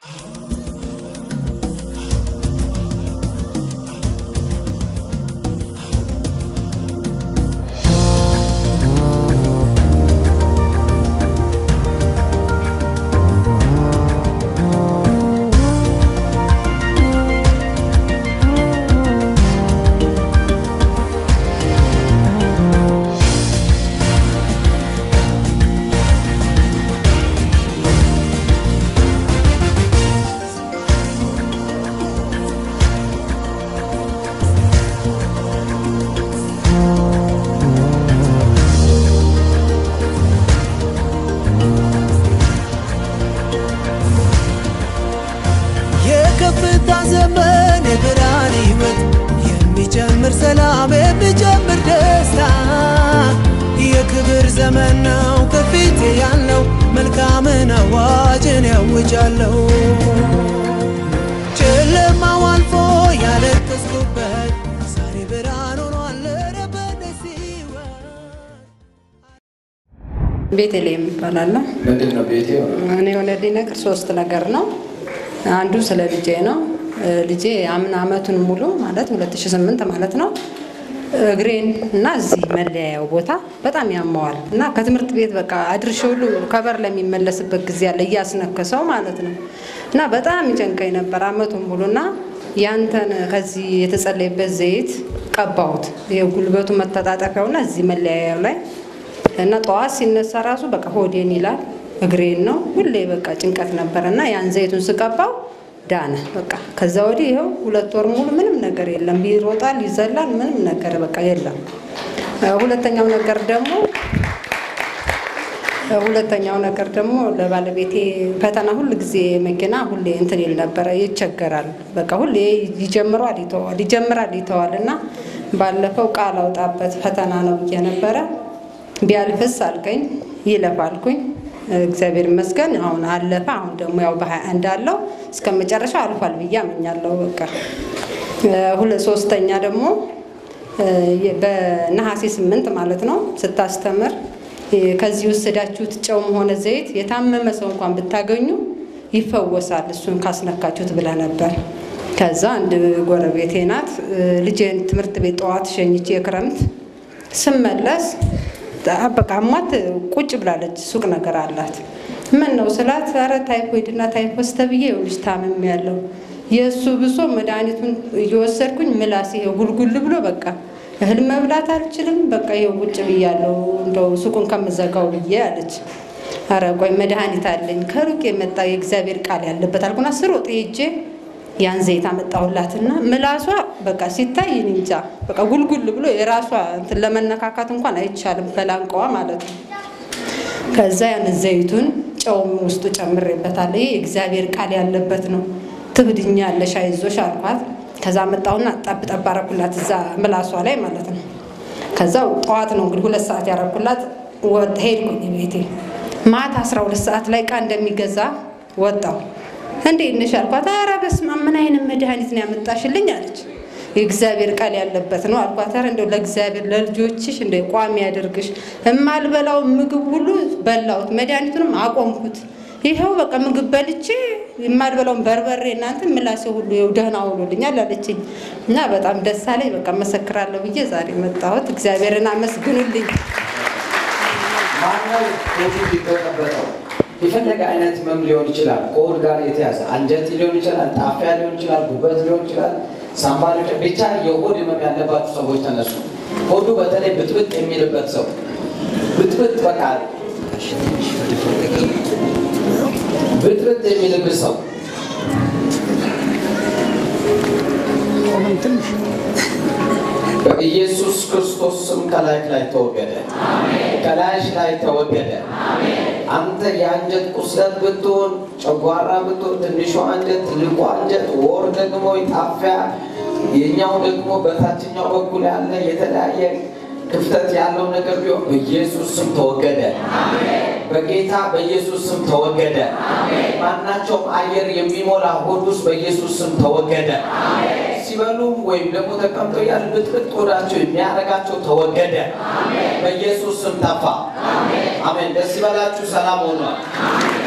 የከፍታ ዘመን የብርሃን ሕይወት የሚጨምር ሰላም የሚጨምር ደስታ የክብር ዘመን ነው ከፊት ያለው መልካምን አዋጅን ያውጃለሁ ጨለማው አልፎ ያለቀስኩበት ዛሬ ብርሃን ሆኗል ረበደስ ሕይወት ቤተልሔም ይባላለሁ። ምንድን ነው ቤቴ? እኔ የሆነልኝ ነገር ሶስት ነገር ነው። አንዱ ስለ ልጄ ነው። እ ልጄ አምና አመቱን ሙሉ ማለት 2008 ማለት ነው እግሬን እና እዚህ መለያየው ቦታ በጣም ያመዋል እና ከትምህርት ቤት በቃ አድርሼ ሁሉ ከበር ለሚመለስበት ጊዜ አለ እያስነከሰው ማለት ነው እና በጣም ይጨንቀኝ ነበር አመቱን ሙሉ እና ያንተን ከዚህ የተጸለየበት ዘይት ቀባሁት። የጉልበቱ መተጣጠፊያውና እዚህ መለያየው ላይ እና ጠዋት ሲነሳ ራሱ በቃ ሆዴን ይላል እግሬን ነው ሁሌ በቃ ጭንቀት ነበረ እና ያን ዘይቱን ስቀባው ዳነ በቃ ከዛ ወዲህ ይኸው ሁለት ወር ሙሉ ምንም ነገር የለም ይሮጣል ይዘላል ምንም ነገር በቃ የለም እ ሁለተኛው ነገር ደግሞ እ ሁለተኛው ነገር ደግሞ ለባለቤቴ ፈተና ሁል ጊዜ መኪና ሁሌ እንትን ይል ነበረ ይቸገራል በቃ ሁሌ ይጀምሯል ይተዋል ይጀምራል ይተዋል እና ባለፈው ቃል አውጣበት ፈተና ነው ብዬ ነበረ ቢያልፍስ አልከኝ ይለፍ አልኩኝ እግዚአብሔር ይመስገን አሁን አለፈ አሁን ደግሞ ያው በሀያ አንድ አለው እስከ መጨረሻው አልፏል ብዬ አምኛለሁ በቃ እ ሁለት ሶስተኛ ደግሞ እ የ- በነሐሴ ስምንት ማለት ነው ስታስተምር እ ከዚህ ወሰዳችሁት ጨውም ሆነ ዘይት የታመመ ሰው እንኳን ብታገኙ ይፈወሳል እሱን ካስነካችሁት ብለ ነበር ከዛ አንድ ጎረቤቴ ናት እ ልጄን ትምህርት ቤት ጠዋት ሸኝቼ የክረምት ስመለስ በቃ አሟት ቁጭ ብላለች። ሱቅ ነገር አላት። ምን ነው ስላት፣ ኧረ ታይፎይድ እና ታይፎስ ተብዬ ይኸውልሽ ታምም ያለው የእሱ ብሶ መድኃኒቱን እየወሰድኩኝ ምላስ ይሄው ጉልጉል ብሎ በቃ እህል መብላት አልችልም። በቃ ይኸው ቁጭ ብያለሁ እንደው ሱቁን ከምዘጋው ብዬ አለች። ኧረ ቆይ መድኃኒት አለኝ ከሩቅ የመጣ የእግዚአብሔር ቃል ያለበት አልኩና ስሮጥ ሄጄ ያን ዘይት አመጣሁላትና ምላሷ በቃ ሲታይ እኔ እንጃ በቃ ጉልጉል ብሎ የራሷ እንትን ለመነካካት እንኳን አይቻልም ከላንቀዋ ማለት ነው። ከዛ ያን ዘይቱን ጨውም ውስጡ ጨምሬበታለሁ። ይሄ የእግዚአብሔር ቃል ያለበት ነው። ትብድኛለሽ አይዞሽ አልኳት። ከዛ መጣሁና ጠብ ጠብ አረኩላት እዛ ምላሷ ላይ ማለት ነው። ከዛው ጠዋት ነው እንግዲህ ሁለት ሰዓት ያረኩላት ወጥ ሄድኩኝ ቤቴ። ማታ አስራ ሁለት ሰዓት ላይ ዕቃ እንደሚገዛ ወጣው። እንዴት ነሽ አልኳት። ኧረ በስመ አብ ምን አይነት መድኃኒት ነው ያመጣሽልኝ አለች። የእግዚአብሔር ቃል ያለበት ነው አልኳት። ኧረ እንደው ለእግዚአብሔር ለልጆችሽ እንደ ቋሚ ያደርግሽ። እማልበላው ምግብ ሁሉ በላሁት፣ መድኃኒቱንም አቆምኩት። ይኸው በቃ ምግብ በልቼ የማልበላውን በርበሬ እናንተ ምላሴ ሁሉ ይኸው ደህና ሆኖልኛል አለችኝ እና በጣም ደስ አለኝ። በቃ መሰክራለሁ ብዬ ዛሬ መጣሁት። እግዚአብሔርን አመስግኑልኝ። ማነው ኮቪድ ሊበጠበጠው? የፈለገ አይነት ህመም ሊሆን ይችላል። ከሆድ ጋር የተያዘ አንጀት ሊሆን ይችላል፣ ጣፊያ ሊሆን ይችላል፣ ጉበት ሊሆን ይችላል፣ ሳምባ ሊሆን ይችላል። ብቻ የሆድ ህመም ያለባቸው ሰዎች ተነሱ። ሆዱ በተለይ ብጥብጥ የሚልበት ሰው ብጥብጥ በቃ ብጥብጥ የሚልበት ሰው በኢየሱስ ክርስቶስ ስም ከላይክ ላይ ተወገደ፣ ከላይሽ ላይ ተወገደ። አንተ የአንጀት ቁስለት ብትሆን፣ ጨጓራ ብትሆን፣ ትንሿ አንጀት፣ ትልቁ አንጀት፣ ወር ደግሞ ጣፊያ፣ የኛው ደግሞ በታችኛው በኩል ያለ የተለያየ ክፍተት ያለው ነገር ቢሆን በኢየሱስ ስም ተወገደ። በጌታ በኢየሱስ ስም ተወገደ። ማናቸውም አየር የሚሞላ ሆድ ውስጥ በኢየሱስ ስም ተወገደ። ሲበሉ ወይም ደግሞ ተቀምጠው ያለ ብጥብጥ ሆዳቸው የሚያደርጋቸው ተወገደ። በኢየሱስ ስም ጠፋ። አሜን። ደስ ይበላችሁ። ሰላም ሆኗል።